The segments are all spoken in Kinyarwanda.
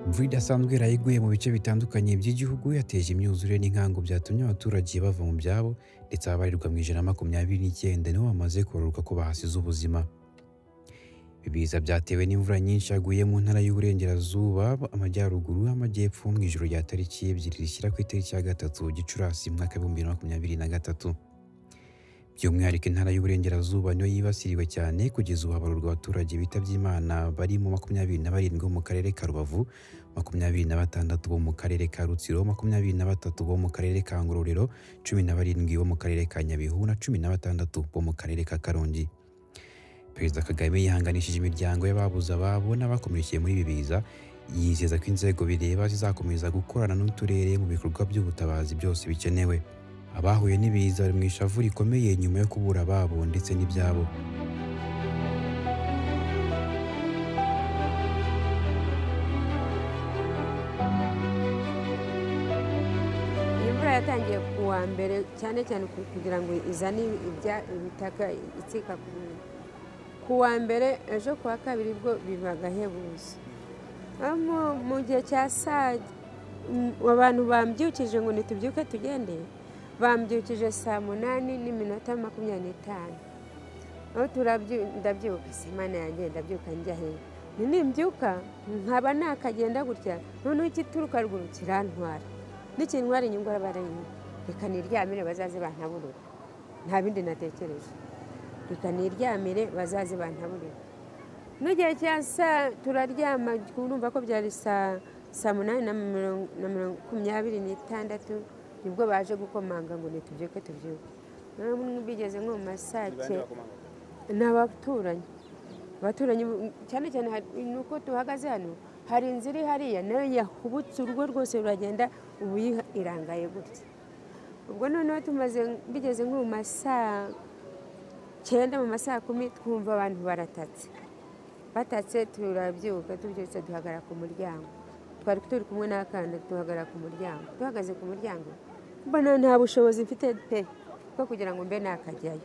imvura idasanzwe yarayiguye mu bice bitandukanye by'igihugu yateje imyuzure n'inkangu byatumye abaturage bava mu byabo ndetse ababarirwa mu ijana na makumyabiri n'icyenda nibo bamaze kororoka ko bahasize ubuzima ibiza byatewe n'imvura nyinshi yaguye mu ntara y'uburengerazuba amajyaruguru amajyepfo mu ijoro rya tariki ebyiri rishyira ku itariki ya gatatu gicurasi mu mwaka w'ibihumbi bibiri na makumyabiri na gatatu by'umwihariko intara y'uburengerazuba niyo yibasiriwe cyane kugeza ubu habarurwa abaturage bitabye imana bari mu makumyabiri na barindwi bo mu karere ka rubavu makumyabiri na batandatu bo mu karere ka rutsiro makumyabiri na batatu bo mu karere ka ngororero cumi na barindwi bo mu karere ka nyabihu na cumi na batandatu bo mu karere ka karongi perezida kagame yihanganishije imiryango y'ababuze ababo n'abakomerekeye muri ibi biza yizeza ko inzego bireba zizakomeza gukorana n'uturere mu bikorwa by'ubutabazi byose bikenewe abahuye n'ibiza bari mu ishavu rikomeye nyuma yo kubura ababo ndetse n'ibyabo iyi mvura yatangiye ku wa mbere cyane cyane ku- kugira ngo izane ibya- ibitaka itsika ku ku wa mbere ejo ku wa kabiri bwo biba agahebuzo Aho mu- mu gihe cya saa m- abantu bambyukije ngo ntitubyuke tugende bambyukije saa munani n'iminota makumyabiri n'itanu aho turabyu- ndabyuka se imana yanjye ndabyuka njya hehe Ni nimbyuka nkaba nakagenda gutya noneho ikituruka ruguru kirantwara n'ikintwara inyungu arabarayinyu reka niryamire bazaze bantaburira nta bindi natekereje reka niryamire bazaze bantaburira n'igihe cya saa turaryama urumva ko byari saa saa munani na mirongo- na mirongo- makumyabiri n'itandatu nibwo baje gukomanga ngo nitubyuke tubyuke Noneho bigeze nko mu ma saa cyenda ni abaturanyi abaturanyi bu- cyane cyane hari- ni uko duhagaze hano hari inzu iri hariya nayo yahubutse urugo rwose ruragenda ubu yiha- irangaye gutya ubwo noneho tumaze bigeze nko mu masaa cyenda mu masaa kumi twumva abantu baratatse batatse turabyuka tubyutse duhagarara ku muryango twari turi kumwe n'akana duhagarara ku muryango duhagaze ku muryango mbona nta bushobozi mfite pe bwo kugira ngo mbe nakajyayo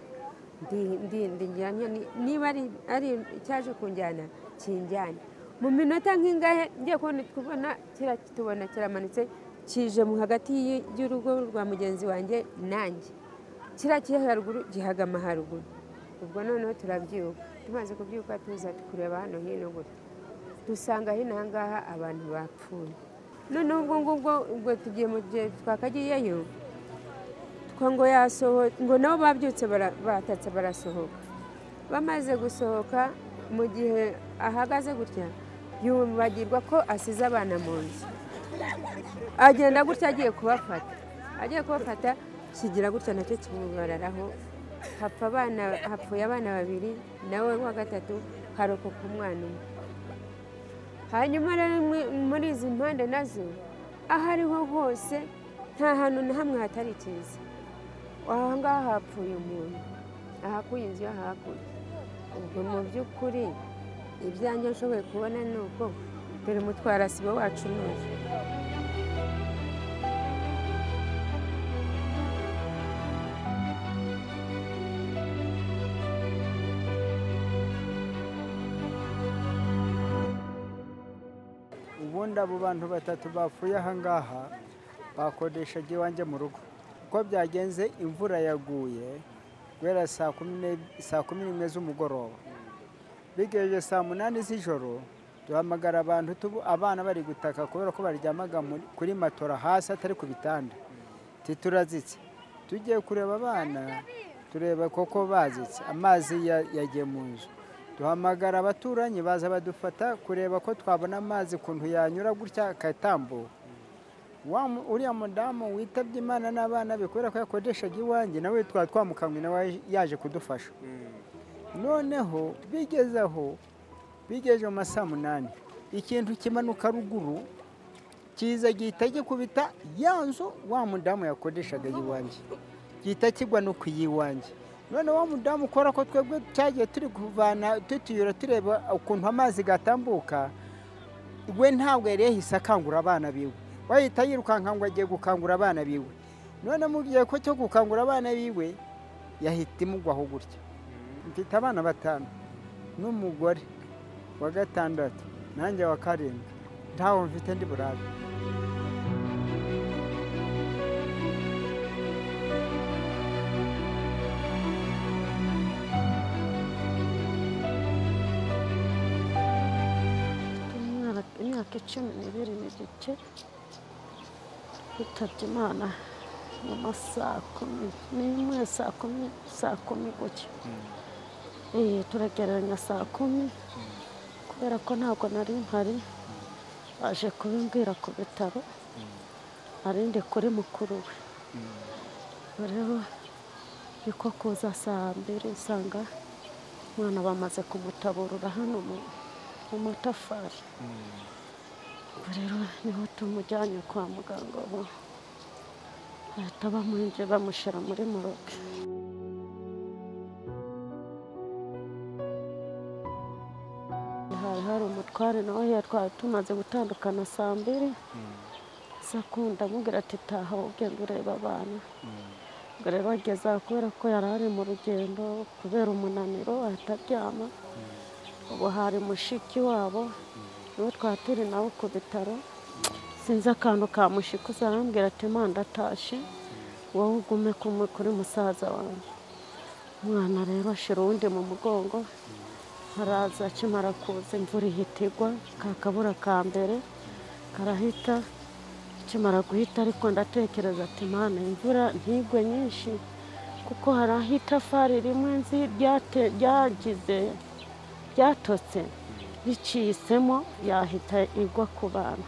Ndi- ndi- ndinjiranye ni- niba ari- ari icyaje kunjyana kinjyane mu minota nk'ingahe ngiye kubona kubona kira tubona kiramanutse kije mu hagati y'i- y'urugo rwa mugenzi wanjye nanjye kiriya kiri haruguru gihagama haruguru ubwo noneho turabyuka tumaze kubyuka tuza kureba hano hino gutya dusanga hino aha ngaha abantu bapfuye noneho ubwo ngubwo ubwo tugiye mu gihe twakagiyeyo twa ngo yasoho ngo nabo babyutse bara- batatse barasohoka bamaze gusohoka mu gihe ahagaze gutya yibagirwa ko asize abana mu nzu agenda gutya agiye kubafata agiye kubafata kigira gutya nacyo kimubararaho hapfa abana hapfuye abana babiri nawe wa gatatu harokoka umwana umwe hanyuma rero mwe- muri izi mpande nazo aho ariho hose nta hantu na hamwe hatari cyiza aha ngaha hapfuye umuntu ahakuye inzu yo hakurya ubwo mu by'ukuri ibyanjye nshoboye kubona ni uko dore umutwarasibo wacu neza ubundi abo bantu batatu bapfuye aha ngaha bakodeshaga iwanjye mu rugo uko byagenze imvura yaguye guhera saa kumi n'e- saa kumi n'imwe z'umugoroba bigejeje saa munani z'ijoro duhamagara abantu tubu- abana bari gutaka kubera ko baryamaga muri- kuri matora hasi atari ku bitanda Ati, turazitse tugiye kureba abana tureba koko bazitse amazi ya- yagiye mu nzu duhamagara abaturanyi baza badufata kureba ko twabona amazi ukuntu yanyura gutya akatambuka Wa mu- uriya mudamu witabye imana n'abana be kubera ko yakodeshaga iwanjye nawe twari twamukangwe nawe yaje- yaje kudufasha noneho bigeze aho bigejeje mu ma saa munani ikintu kimanuka ruguru kiza gihita gikubita ya nzu wa mudamu yakodeshaga iwanjye gihita kigwa no ku yiwanjye none wa mudamu ukora ko twebwe cyagiye turi kuvana tutiyura tureba ukuntu amazi gatambuka we ntabwo yari yahise akangura abana biwe wahita yirukanka ngo agiye gukangura abana biwe none mu gihe ko cyo gukangura abana biwe yahita imugwaho gutya mfite abana batanu n'umugore wa gatandatu nanjye wa karindwi ntaho mfite ndi burabe Umwana- imyaka icumi n'ibiri n'igice yitabye imana mu ma saa kumi n'imwe saa kumi saa kumi gutya Eh, turagereranya saa kumi kubera ko ntabwo nari mpari aje kubimbwira ku bitaro ari ndi kuri mukuru we Ubwo rero niko kuza saa mbiri nsanga umwana bamaze kumutaburura hano mu- mu matafari ubwo rero niho tumujyanye kwa muganga ubu bahita bamuhinje bamushyira muri moroke hari hari umutware nawe hiya twari tumaze gutandukana saa mbiri sakunda amubwira ati taha ugenda ureba abana ubwo rero ageze aho kubera ko yari ari mu rugendo kubera umunaniro ahita aryama ubu hari mushiki wabo niwe twari turi nawe ku bitaro sinzi akantu ka mushiki uzarambwira ati manda atashye wowe ugume kumwe kuri musaza wanjye umwana rero ashyira uwundi mu mugongo haraza akimara kuza imvura ihita igwa ka kabura ka mbere karahita akimara guhita ariko ndatekereza ati mana imvura ntigwe nyinshi kuko hari aho itafari rimwe nzi ryate- ryagize ryatotse riciyisemo yahita igwa ku bantu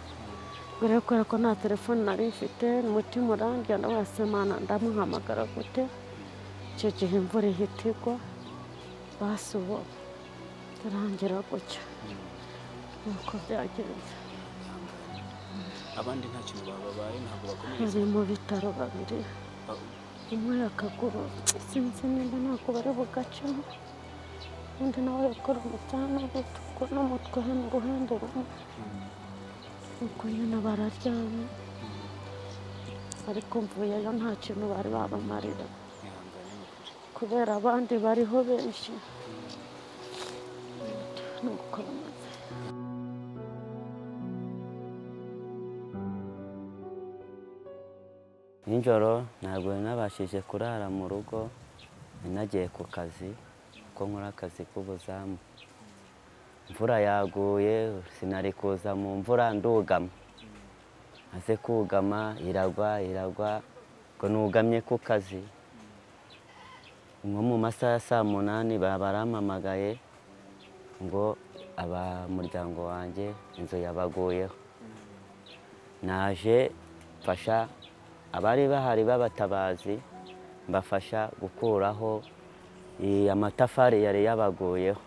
ubwo rero kubera ko nta telefone nari mfite umutima urandya ndabona semana ndamuhamagara gute icyo gihe imvura ihita igwa basi ubu ndarangira gutya nuko byagenze abandi nta kintu bababaye ntabwo bakomeretse bari mu bitaro babiri Ba- umwe akaguru sinzi nimba ntabwo bari bugacemo undi nawe yakora umucana gutukwa n'umutwe hano uruhande rumwe ubwo nyine bararyamye ariko mvuyeyo nta kintu bari babamarira ihangane n'ukuri kubera abandi bariho benshi nuko bamaze nijoro ntabwo nabashije kurara mu rugo nagiye ku kazi kuko nkora akazi k'ubuzamu imvura yaguye sinari kuza mu mvura ndugama maze kugama iragwa iragwa ngo nugamye ku kazi nko mu masaha ya saa munani baba barampamagaye ngo abamuryango wanjye inzu yabaguyeho naje mfasha abari bahari b'abatabazi mbafasha gukuraho iyi- amatafari yari yabaguyeho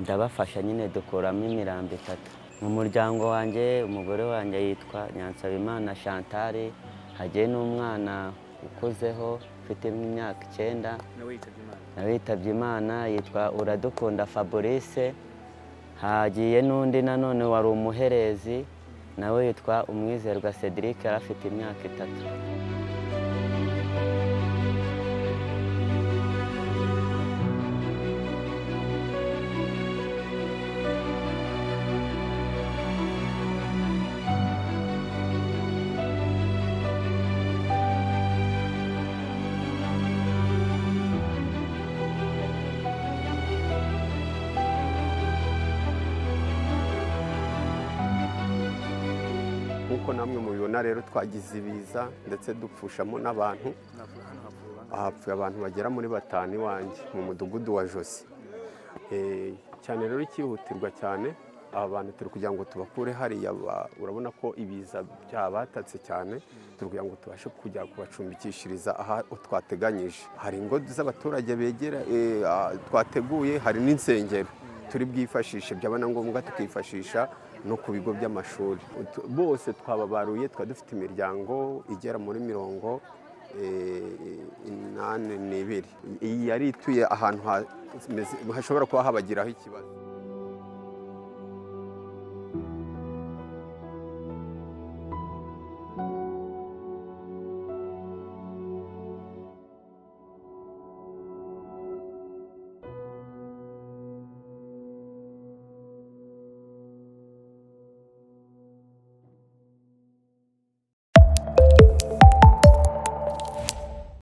ndabafasha nyine dukuramo imirambo itatu mu muryango wanjye umugore wanjye yitwa nyansabimana shantari hagiye n'umwana ukuzeho ufite imyaka icyenda nawe yitabye imana nawe yitabye imana yitwa uradukunda fabrice hagiye n'undi nanone wari umuherezi nawe yitwa umwizerwa cedric yari afite imyaka itatu nk'uko namwe mubibona rero twagize ibiza ndetse dupfushamo n'abantu hapfuye abantu bagera muri batanu iwanjye mu mudugudu wa josi Eh, cyane rero ikihutirwa cyane aba bantu turi kugira ngo tubakure hariya ba- urabona ko ibiza byabatatse cyane turi kugira ngo tubashe kujya kubacumbikishiriza aha twateganyije hari ingo z'abaturage begera eh, ah, twateguye hari n'insengero turi bwifashishe byaba na ngombwa tukifashisha no ku bigo by'amashuri Utu- bose twababaruye twari dufite imiryango igera muri mirongo eh, inani n'ibiri iyi yari ituye ahantu ha- hashobora kuba habagiraho ikibazo